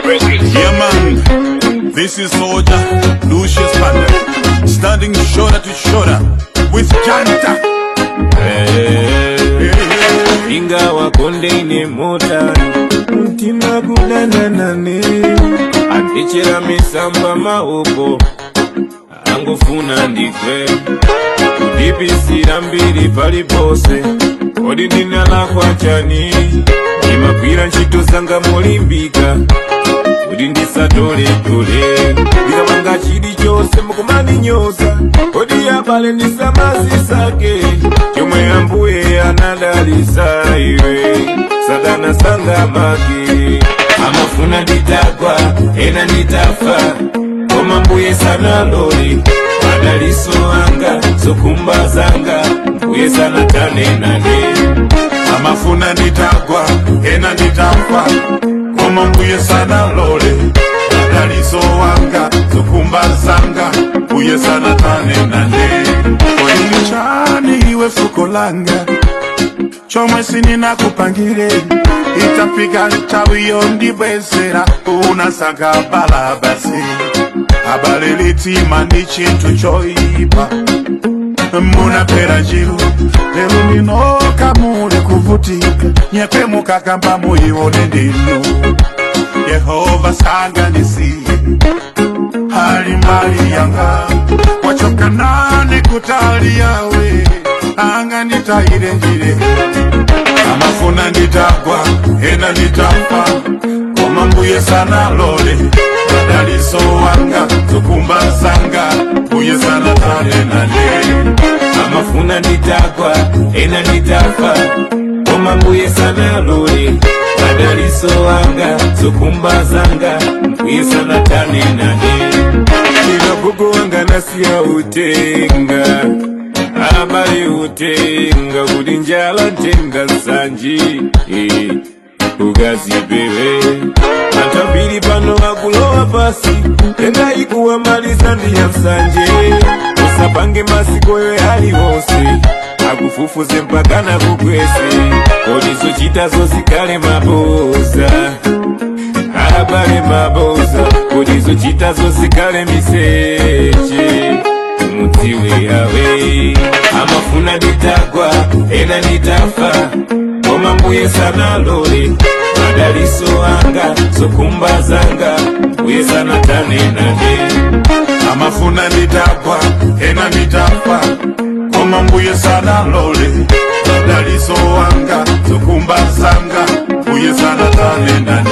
Yeah, man. This is Soldier Lucius Panda, standing shoulder to shoulder with Janta. ingawa konde ine mota mtima kudandanane atichera misamba maoko angofuna ndigwe kudipisira mbiri palipose kodi ndinalakwa chani ndimagwira ntchito zanga molimbika kuti ndisatoletole ndikamanga chilichonse mukumaninyoza kodi abale ndisamazisake chomwe ambuye anadalisa iwe satana sanga make amafuna nditagwa ena nditafa koma mbuye sanalole madaliso anga zokumba zanga mbuye sanatanenane amafuna nditagwa ena nditafa koma mbuye sanalole madaliso wanga zokumba zanga mbuye sanatanenane kodi chani iwe fuko langa chomwe sininakupangire itafika nthawiyo ndibwezera unasanga balabasi abale litima ndi chinthu choyipa munapera chiru lero ndinoka muli kuvutika nyekwe mukakamba muyione ndinu yehova sanganisiye hali mali yanga wachoka nane kutali yawe anga nditayire njire amafuna nditagwa ena nditafa koma mbuye sanalole madaliso wanga zokumba zanga mbuye sanatanenane amafuna nditagwa ena nditafa koma mbuye sanalole madaliso wanga zokumba zanga mbuye sanatanenane ina gogo wanga nasiya utenga abale utenga kuti njala ntenga nsanji eh, ukazipewe anthu ambiri pano akulowa pasi tenda ikuwamaliza ndi ya msanje usapange masikoyo aliwonse akufufuze mpaka na kukwese kodi zochitazo zikale maboza abale maboza kodi zochitazo zikale miseche mudziwe yawe amafuna nditagwa ena nditafa koma mbuye sanalole madaliso anga zokumba zanga mbuye sanatanenane amafuna nditagwa ena nditafa koma mbuye sanalole madaliso wanga zokumba zanga mbuye sanatanenane